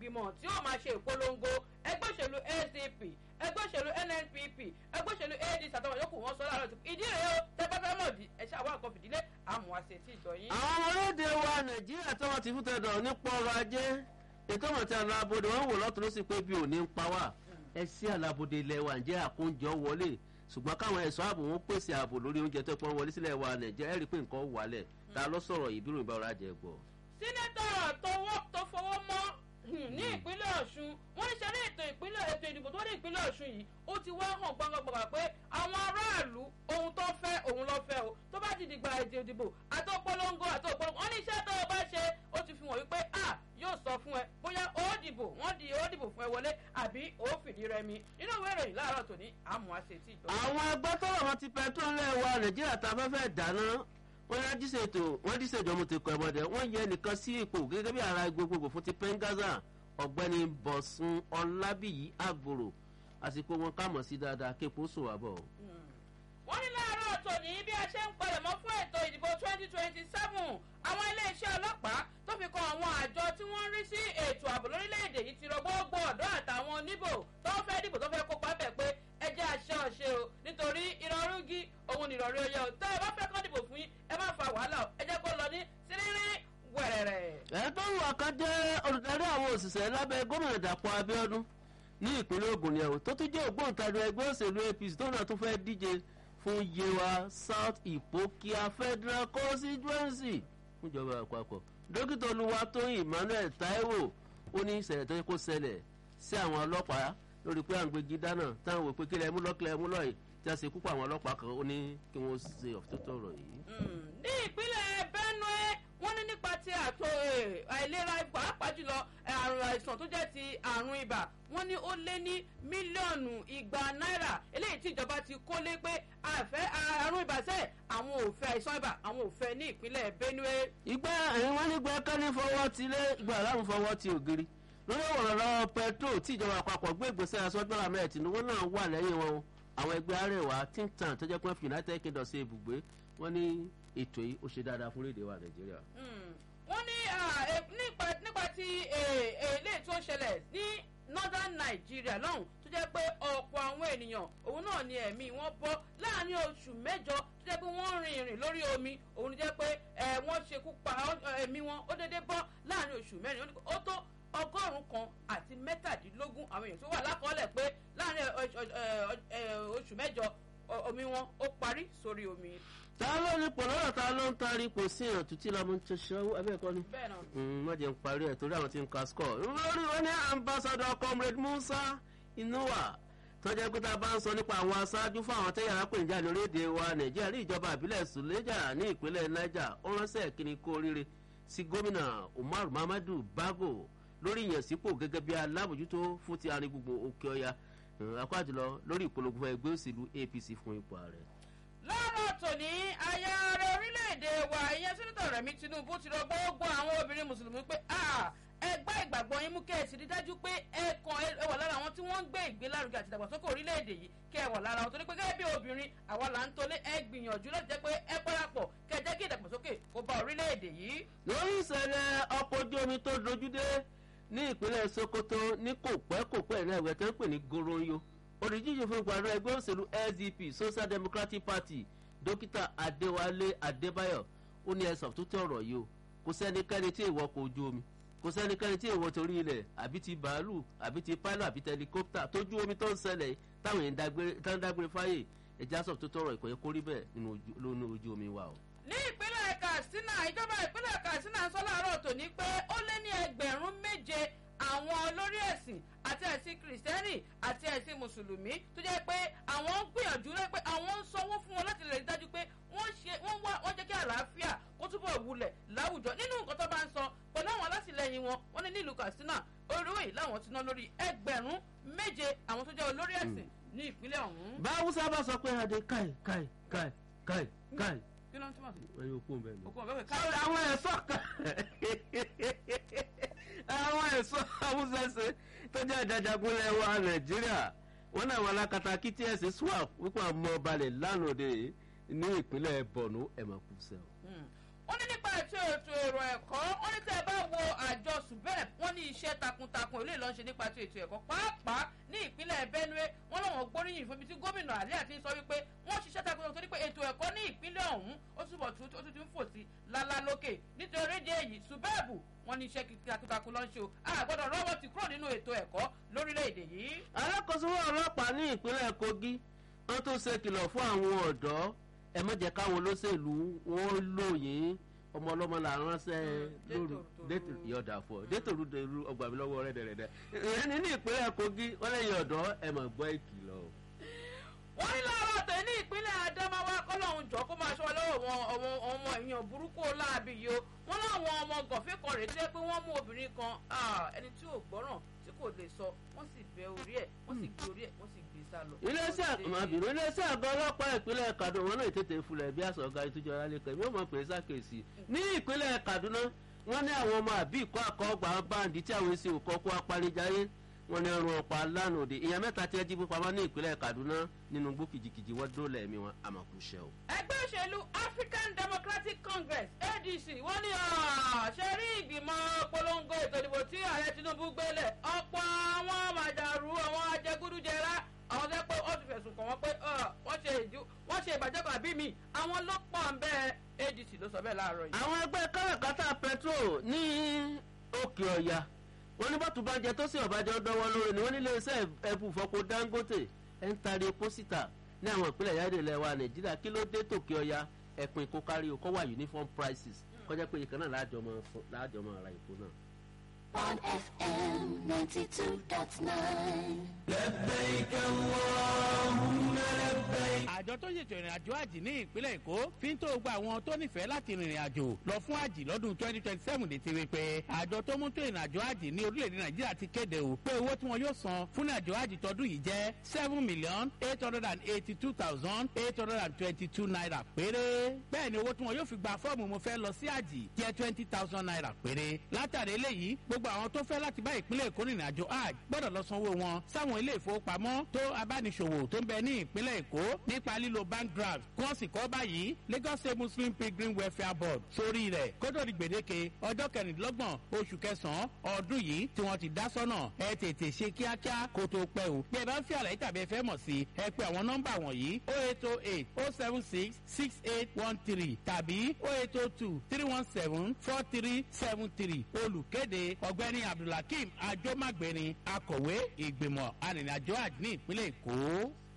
ìgbìmọ̀ tí ó máa ṣe ìpolongo ẹgbẹ́ òṣèlú acp ẹgbẹ́ òṣèlú nnpp ẹgbẹ́ òṣèlú adc àtàwọn yòókù wọn sọ láàárọ̀ ìdí rèé o tẹ́pẹ́pẹ́ mọ̀ di ẹ̀ṣẹ́ àwọn àkọ́ fìdílé àmọ́ àṣẹ tí ìjọ yín. àwọn ọmọ orílẹ̀-èdè wa nàìjíríà tí wọ́n ti fún tẹ̀dọ̀ nípa ọrọ̀ ajé ètò ìmọ̀tí alábòde wọn wò lọ́tún ló sì pé bí òní ń pa wá ẹ sí alábòde ilẹ̀ wa ǹjẹ́ àkóúnjẹ wọlé ṣùgbọ́n káwọn ẹ̀ṣọ́ ààbò wọn pèsè ààbò lórí oúnjẹ tó pọ́n wọlé sílẹ̀ wa nàìjíríà ẹ̀rí pé nǹkan wálẹ̀ ta ló sọ̀rọ̀ ìbírùn ìbá ọ̀rọ̀ ajẹ́ gbọ́. sínátọ̀ tó fọwọ́ mọ́ ní ìpínlẹ̀ ọ̀ṣun wọ́n ní sẹ́rí ètò ìpínlẹ̀ ètò ìdìbò tó ní ìpínlẹ̀ ọ̀ṣun yìí ó ti wá hàn gbọ́ngbọ́ngbà pé àwọn aráàlú ohun tó fẹ́ òun ló fẹ́ o tó bá ti dìgbà ètò ìdìbò àti òpolongo àti òpolongo wọ́n ní iṣẹ́ tó o bá ṣe ó ti fi hàn wípé a yóò sọ fún ẹ bóyá ó dìbò wọ́n di ó dìbò fún ẹ wọlé àbí ó fìdí rẹmi nínú ìwé ìròyìn láàárọ̀ tòní àmọ́ àṣẹ tí ìjọba. àwọn ẹgbẹ́ tọrọ wọn ti pẹtrol lẹ́wà nàìjíríà tá a fẹ́ fẹ́ dáná wọ́n yá díṣètò wọ́n díṣèjọ́ mo ti kọ́ ẹ̀bọ̀dẹ̀ wọ́n yẹ nìkan sí ipò gẹ́gẹ́ bí ara gbogbogbò fún ti pengaza ọ̀gbẹ́ni bọ̀sùn ọlábìyí àgbòrò àsìkò wọn ká mọ̀ sí dáadáa képo sùn wà bọ̀. wọ́n ní láàárọ̀ tòní bí a ṣe ń palẹ̀mọ́ fún ètò ìdìbò twenty twenty seven àwọn iléeṣẹ́ ọlọ́pàá tó fi kan àwọn àjọ tí wọ́n ń rí sí ètò ààbò lórílẹ̀‐èdè yìí ti rọ gbogbo ọ̀dọ́ àtàwọn oníbò tó fẹ́ dìbò tó fẹ́ kópa bẹ̀ pé ẹ jẹ́ àṣẹ ọ̀ṣẹ́ o nítorí ìrọ̀rùgí òun nìrọ̀rí oyè o tẹ́ ẹ bá fẹ́ kọ́ dìbò fún yín ẹ má fa wàhálà o ẹ jẹ́ kó lọ ní sírírí wẹ̀rẹ̀rẹ̀. ẹ tó ń wà kan jẹ́ olùdarí àwọn òṣìṣẹ́ lábẹ́ gómìnà dàpọ̀ abiodun ní ìpínlẹ̀ ogun ni ẹ̀wọ̀n tó tún jẹ́ ògbóǹtarì ẹgbẹ́ òṣèlú apc tó náà tún fẹ́ díje fún yewa south ipokia federal constituency fúnjọba àpapọ̀ dókítà olúwatóyìn emmanuel taiwo ó ní ìṣẹ̀lẹ̀ tó yẹ kó ṣẹlẹ̀ sí àwọn ọlọ́pàá lórí pé à ń gbégi dáná táwọn wò pé kílẹ̀ mú lọ́kílẹ̀ mú lọ́yìn tí a ṣe kúpọ̀ àwọn ọlọ́pàá kan ó ní kí wọ́n ṣe ọ̀tótó ọ̀rọ̀ yìí. ní ìpínlẹ̀ benue wọ́n ní nípa ti àtò àìlera pàápàá jùlọ àrùn àìsàn tó jẹ́ ti àrùn ibà wọ́n ní ó lé ní mílíọ̀nù igba náírà eléyìí tí ìjọba ti kó lé pé àfẹ́ àrùn ibà sẹ́ àwọn ò fẹ́ àìsàn ibà àwọn ò fẹ́ ní ìpínlẹ̀ benue. ìgbà ẹ̀yìn wọn ní gbẹ́kẹ́ni fọwọ́ ti lé ìgbà aláwọ̀ fọwọ́ ti ògiri lórí ọ̀rọ̀ lọ́wọ́ petrol tí ìjọba àpapọ̀ gbé ìgbésẹ̀ asọ́gbọ́n ahmed tinubu náà wà lẹ́yìn wọn o àwọn ẹgbẹ́ arẹwà think tank tó jẹ́ pé united kingdom ṣe ibùgbé wọ́n ní ètò yìí ó ṣe dáadáa fún léde wa nàìjíríà. wọ́n ní nípa ti èlé tó ṣẹlẹ̀ ní northern nigeria lọ́hùn tó jẹ́ pé ọ̀pọ̀ àwọn ènìyàn òun náà ni ẹ̀mí wọn bọ́ láàrin oṣù mẹ́jọ tó jẹ́ pé wọ́n rin ìrìn lórí omi òun jẹ́ pé wọ́n ṣekú pa ẹ̀mí wọn ó dédé bọ́ láàrin oṣù mẹ́rin ó tó ọgọ́rùn-ún kan àti mẹ́tàdínlógún àwọn èèyàn tó wà lákọọ́lẹ̀ pé láàrin oṣù mẹ́jọ omi wọn ó parí sórí omi. ta ló ní pọ̀ lọ́rọ̀ ta ló ń tarí kò sí èèyàn tó tí lọ́mú tó ṣọ́ abẹ́ẹ̀kọ́ ni. bẹ́ẹ̀ náà. wọ́n jẹ́ ń parí ẹ̀ torí àwọn tí ń ka score. lórí wọn ní ambassador comrade musa inuwa tó jẹ́ pé tá a bá ń sọ nípa àwọn aṣáájú fún àwọn tẹ́yàrá pè ń jà lórílẹ̀‐èdè wa nàìjíríà ní ìjọba àbílẹ̀ sùlẹ́jà ní ìpínlẹ̀ niger ó ránṣẹ́ kíni kó oríire sí gómìnà umar muhammadu bago lórí ìyànsípò gẹ́gẹ́ bí alábòjútó fún ti arin gbogbo òkè ọya akọ́jùlọ lórí ìpolongo ẹgbẹ́ òṣèlú apc fún ipò ààrẹ. lọ́rọ̀ tòní aya ààrẹ orílẹ̀-èdè wa ìyẹn sínítọ̀ rẹ̀mí tinubu ti rọ gbogbo àwọn obìnrin mùsùlùmí pé ẹgbẹ́ ìgbàgbọ́ yín mú kẹ́ẹ̀sì rí dájú pé ẹ̀kan ẹ wà lára àwọn tí wọ́n ń gbé ìgbélárugẹ àti ìdàgbàsókè orílẹ̀-èdè yìí kẹ́ ẹ wà lára wọn torí pé gẹ́gẹ́ bí obìnrin àwa là ń tolé ẹ gbìyànjú láti jẹ́ pé ẹ parapọ̀ kẹ́ ẹ jẹ́ kí ìdàgbàsókè kó bá orílẹ̀-èdè yìí. lórí ìṣẹ̀lẹ̀ ọkọ̀ ojú omi tó dojúdé ní ìpínlẹ̀ sokoto ní kò pẹ́ kò pẹ́ náà ẹ̀wẹ̀ tó ń pè ní goronyo olùdíje fún ipò ààrẹ ẹgbẹ́ òṣèlú sdp social democratic party dókítà adéwálé adébáyọ̀ ó ní ẹ̀sán tó tẹ̀ ọ̀rọ̀ yìí o kò sẹ́nikẹ́ni tí èèwọ̀ kò ojú omi kò sẹ́nikẹ́ni tí èèwọ̀ torí ilẹ̀ àbí ti bàálù àbí ti pálọ̀ àbí tẹlikópítà tójú omi tó ń ṣẹlẹ̀ táwọn èèyàn tó ń dágbére fáyè ẹ̀já sọ̀ tó tọrọ ìkọ̀yẹ́ kórí bẹ́ẹ̀ nínú ojú omi wa o ní ìpínlẹ̀ katsina ìjọba ìpínlẹ̀ katsina sọ láàárọ̀ tòní pé ó lé ní ẹgbẹ̀rún méje àwọn olórí ẹ̀sìn àti ẹ̀sìn kìrìsìtẹ́nì àti ẹ̀sìn mùsùlùmí tó jẹ́ pé àwọn ń gbìyànjú rẹ pé àwọn ń sanwó fún wọn láti lè rí dájú pé wọ́n ṣe wọ́n wá wọ́n jẹ́ kí àlàáfíà kó túbọ̀ wulẹ̀ láwùjọ nínú nǹkan tó bá ń sọ pẹ̀lú àwọn alátìlẹyìn wọn wọ́n ní nílùú katsina olówó yìí láwọn ti ná lórí ẹgbẹ̀rún méje àwọn tó jẹ́ olórí ẹ̀sìn ní ìpínlẹ̀ ọ̀hún. báwùsá bá sọ pé adé káì káì káì káì káì kí ló ń túmọ̀ sí. ẹyin okun bẹ́ẹ̀ ni. òkú ọ̀bẹ Sọ́ọ́rì àwọn ẹ̀ṣọ́ kan àwọn ẹ̀ṣọ́ awúsẹ́sẹ́ tó jẹ́ ìdájagunlẹ̀ wa nàìjíríà wọn náà wọn alákatakí tí ẹ̀sìn swap wípé àwọn ọmọ balẹ̀ lánàá òde ní ìpínlẹ̀ borno ẹ̀mọ̀kùsẹ̀. wọ́n ní nípa ètò ètò èrò ẹ̀kọ́ wọ́n ní tẹ́ ẹ bá wo àjọsọ subeb wọ́n ní iṣẹ́ takuntakun ilé ìlọ́nṣẹ́ nípa ti ètò ẹ̀kọ́ pàápàá ní ìpínlẹ̀ benue wọ́n lọ́wọ́ gbóríyìn fún ibi tí gómìnà àlẹ́ àti sọ wípé wọ́n ṣiṣẹ́ takuntakun torí pé ètò ẹ̀kọ́ ní ìpínlẹ̀ ọ̀hún ó túbọ̀ tún ó tún ti ń fò sí lálá lókè nítorí èdè èyí subeb wọ́n ní iṣẹ́ takuntakun ló ń ṣe o àgbọ̀dọ̀ rọ́wọ́ ti kúrò nínú ètò ẹ̀kọ́ lórílẹ̀‐èdè yìí. alákòóso ọlọ́pàá ní ìpínlẹ̀ kogi wọ́n tún ṣe kìlọ̀ fún àwọn ọ̀dọ́ ẹ má jẹ́ káwọn olóṣèlú wọn lóyìn ọmọ ọlọ́mọ là ń ránṣẹ́ lóru yọ̀dà fún ọ détòrú dèrú ọgbà mi lọ́wọ́ rẹ̀ dẹ̀rẹ̀dẹ̀ ìyẹn ní ìpínlẹ̀ kogi wọ́n lẹ́yìn ọ̀dọ́ ẹ mọ̀ gbọ́ ìkìlọ̀ wọ́n ní láàárọ̀ tẹ̀ ní ìpínlẹ̀ adamawa kọ́lọ́hún jọ kó máa ṣọ́ lọ́wọ́ wọn ọmọ ọmọ èèyàn burúkú láàbì yìí o wọ́n láwọn ọmọ gànfẹ́ kan rèé tẹ́ pé wọ́n mú obìnrin kan ẹni tí ò gbọ́ràn tí kò lè sọ wọ́n sì bẹ orí ẹ̀ wọ́n sì gbé orí ẹ̀ wọ́n sì gbé sá lọ. iléeṣẹ́ àmàbìnrin iléeṣẹ́ àgọ́ ọlọ́pàá ìpínlẹ̀ kaduna wọn náà tètè fúnlẹ̀ bí àṣọ ọ̀gá ìtújọ alẹ́kọ̀ọ́ mi ò mọ̀ pé sákèsì ní ìpínlẹ̀ kaduna wọ́n ní àwọn ọmọ àbí ìkọ́ àkọ́gbà báńdì tí àwọn èsì òkọ́ kó apanijáyé wọn ní ọrùn ọ̀pá lánàá òde èèyàn mẹ́ta tí ẹ jí pamọ́ ní ìpínlẹ̀ kaduna nínú gbó kìjìkìjì wọ́n dóòlà ẹ̀mí wọn àmọ̀kùnṣẹ́ o. ẹgbẹ́ òṣèlú african democratic congress adc wọ́n ní ṣe rí ìgbìmọ̀ polongo ètò ìdìbò tí ààrẹ tinubu gbélé ọ̀pọ̀ àwọn màdàrú àwọn ajẹgúdújẹrá àwọn tẹ́ pé ó ti fẹ̀sùn kàn wọ́n pé wọ́n ṣe ìbàjẹ́ kan àbí mi àwọn ló pọ̀ ń bẹ́ẹ̀ adc ló sọ bẹ́ẹ̀ láàárọ̀ yìí. àwọn ẹgbẹ́ káràkátà petrol ní òkè ọ̀yà wọ́n ní bọ́tù bá jẹ tó sì ọ̀bájọ́ dánwọ́ lórí ni wọ́n nílé iṣẹ́ ẹ̀bù fọpo dangote ẹ̀ ń tari epo síta ní àwọn ìpínlẹ̀ yáde ilẹ̀ wa nàìjíríà kí ló dé tòkè ọ̀yà ẹ̀pìn kó kárí o kọ́ wà uniform prices kọjá pé ìkan náà láàjọ máa ra epo náà. on FM 92.9. لبيك اللهم لبيك àjọ tó ṣètò ìrìn àjò àjì ní ìpínlẹ̀ èkó fi ń tó gba àwọn tó nífẹ̀ẹ́ láti rìnrìn àjò lọ fún àjì lọ́dún twenty twenty seven létí rí pé àjọ tó mú tó ìrìn àjò àjì ní orílẹ̀-èdè nàìjíríà ti kéde o pé owó tí wọn yóò san fún ìrìn àjò àjì tọdún yìí jẹ́ seven million eight hundred and eighty two thousand eight hundred and twenty two naira péré bẹ́ẹ̀ ni owó tí wọn yóò fi gba fọ́ọ̀mù mo fẹ́ lọ sí àjì jẹ́ twenty thousand naira péré látàrí eléyìí gbogbo àwọn tó fẹ́ láti bá ìpínlẹ̀ èkó rìnrìn àjò àjì gbọ́dọ̀ lọ sanwó wọn sáwọn ilé ìfowópamọ́ tó abániṣòwò tó ń bẹ ní ìpínlẹ̀ èkó nípa lílo bank draft kí wọ́n sì kọ́ báyìí lagos state muslim pilgrim welfare board sórí rẹ̀ kótó di gbèdéke ọjọ́ kẹrìndínlọ́gbọ̀n oṣù kẹsàn-án ọdún yìí tí wọ́n ti dá sọ́nà ẹ tètè ṣe kíákíá kó tó pẹ́ o bí ẹ bá ń fi àlàyé tàbí ẹ fẹ́ mọ̀ sí ẹ pé àwọn nọ́mbà wọ̀nyí o eight o eight o seven six six eight one three tàbí o eight o two three one seven four three seven three olùkéde ọ̀gbẹ́ni abdulhakeem ajomagbeni akọ̀wé ìgbìmọ̀ arìnrìnàjò àjò ní ìpínlẹ̀ èkó.